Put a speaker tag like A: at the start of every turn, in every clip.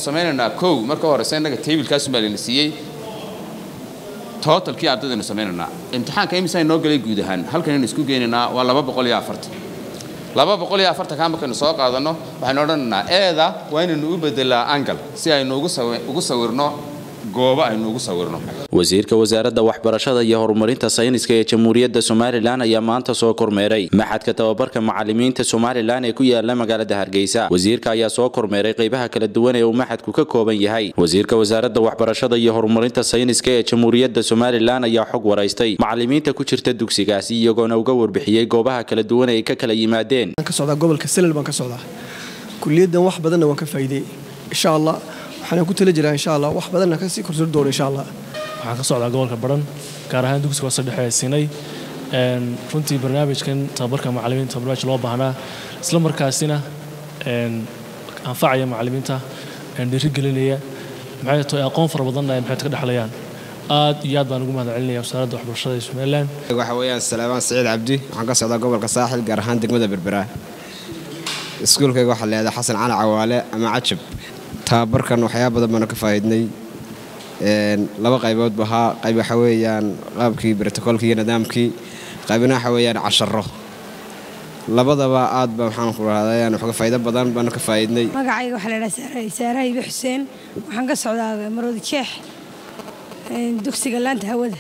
A: samaynaynaa kow marka horeysa innaga taybilkaasun baa layna siiyey totalkii ardadaynu samaynaynaa imtixaanka imisaa inoo galay guud ahaan halkanaynu isku geynaynaa waa laba boqol iyo afartan laba boqol iyo afartankaa markaynu soo qaadanno waxaynu odhanaynaa eeda waa inaynu u bedelaa angal si aynu ugu sawirno goobo aynu ugu sawirno
B: wasiirka wasaaradda waxbarashada iyo horumarinta sayniska ee jamhuuriyadda somalilan ayaa maanta soo kormeeray maxadka tababarka macalimiinta somalilan ee ku yaala magaalada hargeysa wasiirka ayaa soo kormeeray qaybaha kala duwan ee uu maxadku ka kooban yahay wasiirka wasaaradda waxbarashada iyo horumarinta sayniska ee jamhuuriyadda somalilan ayaa xog waraystay macalimiinta ku jirta dugsigaasi iyagoona uga warbixiyey goobaha kala duwan ee ay ka kala yimaadeen
C: ka socdaa gobolka selal baan ka socdaa kuliyaddan wax badanna waan ka faa'iidey insha allah waxaan ku tala jiraa insha allah wax badanna kasii korsori doono insha allah
D: waxaan ka socdaa gobolka baran gaar ahaan dugsiga hoose dhexe ee sinay runtii barnaamijkan tababarka macalimiinta barnaamij loo baahnaa isla markaasina anfacaya macalimiinta dhiirigelinaya maxay tahay aqoon fara badanna ay maxay ka dhexlayaan aad iyo aad baan ugu mahad celinaya wasaaradda waxbarashada ee somaliland
E: waxa weeyaan salaamaan saciid cabdi waxaan ka socdaa gobolka saaxil gaar ahaan degmada berbera iskuulkayga waxaa leedahay xasan cali cawaale ama cajab tababarkan waxyaaba badan baanu ka faa'iidnay laba qaybood ba ahaa qayb waxa weeyaan qaabkii brotocolkii iyo nidaamkii qaybna waxa weeyaan casharo labadaba aad ba waxaan ku rahdayan waxga faa'iido badan baanu ka faa'iidnay
F: magacayga waxaa la idhaha saaraha ibe xuseen waxaan ka socdaa marwada jeex dugsiga laanta hawada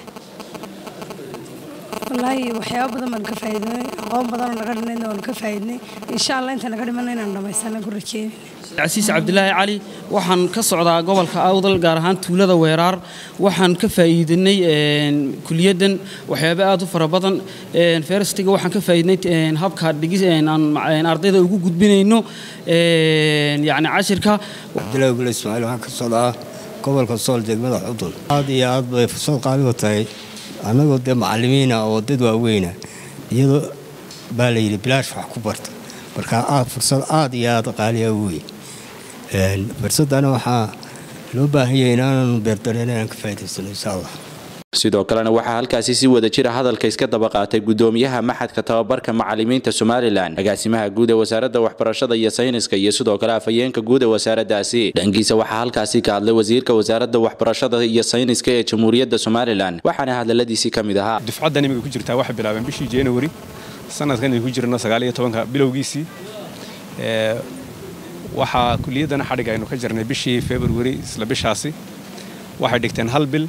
F: wallaahi waxyaaba badan baanu ka faa'iidnay aqoon badanoo naga dhinayna waanu ka faa'iidnay insha allah inta naga dhimanna inaan dhammaysana ku rajeynayna
G: casiis cabdilaahi cali waxaan ka socdaa gobolka awdal gaar ahaan tuulada weeraar waxaan ka faa'iidinay kuliyaddan waxyaaba aad u fara badan ferstiga waxaan ka faa'iidnay habka dhigis aan ardayda ugu gudbinayno yacni cashirka
H: cabdilaahi gule ismaaciil waxaan ka socdaa gobolka sool degmada cudul aad iyo aad bay fursad qaaligu tahay annagoo dee macallimiina oo dad waaweyna iyadoo baa la yidhi bilaash wax ku barta marka fursad aad iyo aad qaaliya wey fursadana waxaa loo baahan yahay inaananu beerdareen inaan ka faa'idaysano insha allah
B: sidoo kalena waxaa halkaasi si wada jira hadalka iska daba qaatay gudoomiyaha maxadka tababarka macalimiinta somalilan agaasimaha guud ee wasaaradda waxbarashada iyo sayniska iyo sidoo kale afhayeenka guud ee wasaaraddaasi dhankiisa waxaa halkaasi ka hadlay wasiirka wasaaradda waxbarashada iyo sayniska ee jamhuuriyadda somalilan waxaana hadaladiisii ka mid ahaa
I: dufcaddan imika ku jirtaa waxay bilaabeen bishii january sanadkan ku jirno sagaaliyo tobanka bilowgiisii waxaa kuliyaddana xadhig aynu ka jirnay bishii february isla bishaasi waxay dhigteen hal bil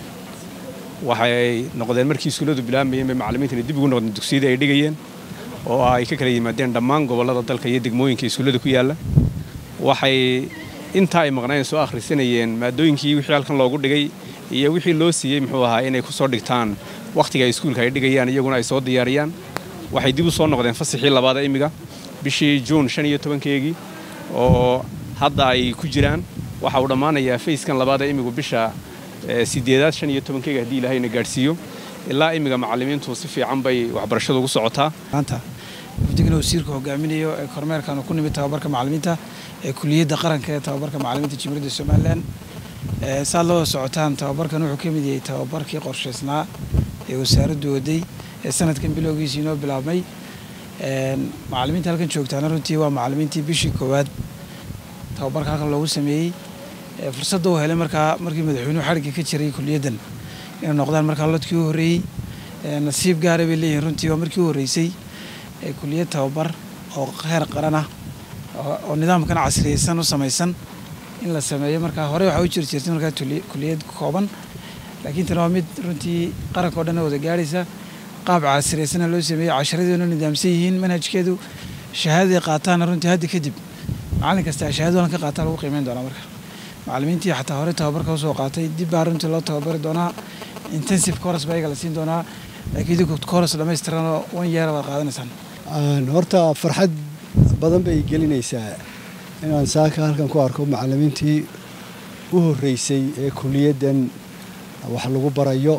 I: waxay noqdeen markii iskuulladu bilaabmayeen bay macallimiintani dib ugu noqdeen dugsiyadii ay dhigayeen oo ay ka kala yimaadeen dhammaan gobollada dalka iyo degmooyinka iskuullada ku yaalla waxay intaa ay maqnaayeen soo akhrisanayeen maadooyinkii wixii halkan loogu dhigay iyo wixii loo siiyey muxuu ahaa inay ku soo dhigtaan wakhtiga ay iskuulka ay dhigayaan iyaguna ay soo diyaariyaan waxay dib u soo noqdeen fasaxii labaada imiga bishii juun shan iyo tobankeegii oo hadda ay ku jiraan waxa uu dhammaanayaa fayskan labaada imigu bisha sideedaad shan iyo tobankeega haddii ilaahayna gaadhsiiyo ilaa imiga macallimiintu si fiican bay waxbarashadu ugu socotaa
J: maanta wafdigana wasiirka hogaaminayo ee kormeerkan ku nimid tababarka macallimiinta ee kuliyadda qaranka ee tababarka macallimiinta jamhuuriyadda somalilan saad loo socotaan tababarkan wuxuu ka mid yahay tababarkii qorshaysnaa ee wasaaraddu waday ee sanadkan bilowgiisii inoo bilaabmay macallimiinta halkan joogtaana runtii waa macallimiintii bishii koowaad tababarka halkan loogu sameeyey fursadda uu helay markaa markii madaxweynuhu xadhigga ka jiray kuliyaddan inay noqdaan markaa lodkii u horreeyey nasiib gaara bay leeyihiin runtii waa markii u horreysay kuliyad tababar oo heer qaran ah oo nidaamkan casriyeysan u samaysan in la sameeyo markaa hore waxaa u jiri jirtay markaa kuliyad kooban laakiin tan waa mid runtii qaranka o dhan wada gaadhaysa qaab casriyeysana loo sameeyey casharadeenu nidaamsan yihiin manhajkeedu shahaadaday qaataana runtii hadda kadib macallin kasta shahaadadu halkan qaataa lagu qiimeyn doonaa marka macallimiintii xataa hore tababarka usoo qaatay dib baa runtii loo tababari doonaa intensive course baa iyaga la siin doonaa laakiin idinku course dhammaystiran oo one year baad qaadanaysaan
K: horta farxad badan bay gelinaysaa inaan saaka halkan ku arko macallimiintii u horreysay ee kuliyaddan wax lagu barayo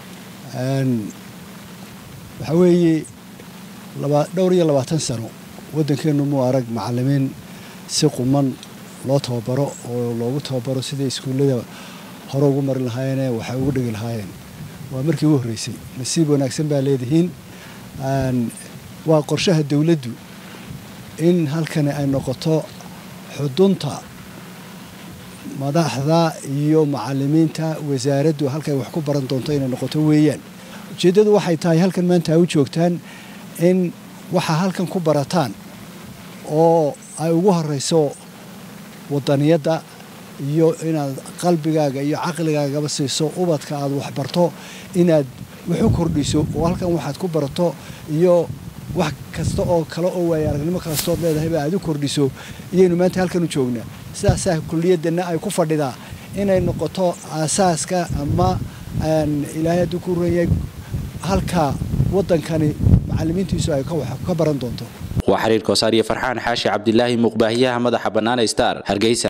K: waxaa weeye dhowr iyo labaatan sano waddankeennu muu arag macallimiin si quman loo tababaro oo loogu tababaro sidai iskuullada hore ugu marin lahaayeenee waxay ugu dhigi lahaayeen waa markii ugu horreysay nasiib wanaagsan baa leedihiin waa qorshaha dowladdu in halkani ay noqoto xudunta madaxda iyo macalimiinta wasaaraddu halkay wax ku baran doonto inay noqoto weeyaan ujeeddadu waxay tahay halkan maanta ay u joogtaan in waxaa halkan ku barataan oo ay ugu horeyso wadaniyadda iyo inaad qalbigaaga iyo caqligaagaba siiso ubadka aad waxbarto inaad wax u kordhiso oo halkan waxaad ku barato iyo wax kasta oo kale oo waaya aragnimo kastood leedahayba aad u kordhiso iyaynu maanta halkan u joognaa sidaasaa kuliyaddanna ay ku fadhidaa inay noqoto aasaaska ama ilaahay hadduu ku ranyay halka waddankani macallimiintiisu ay ka baran doonto
B: waa xiriir koosaar iyo farxaan xaashi cabdilaahi muqbaahiyaha madaxa bannaan star hargeysa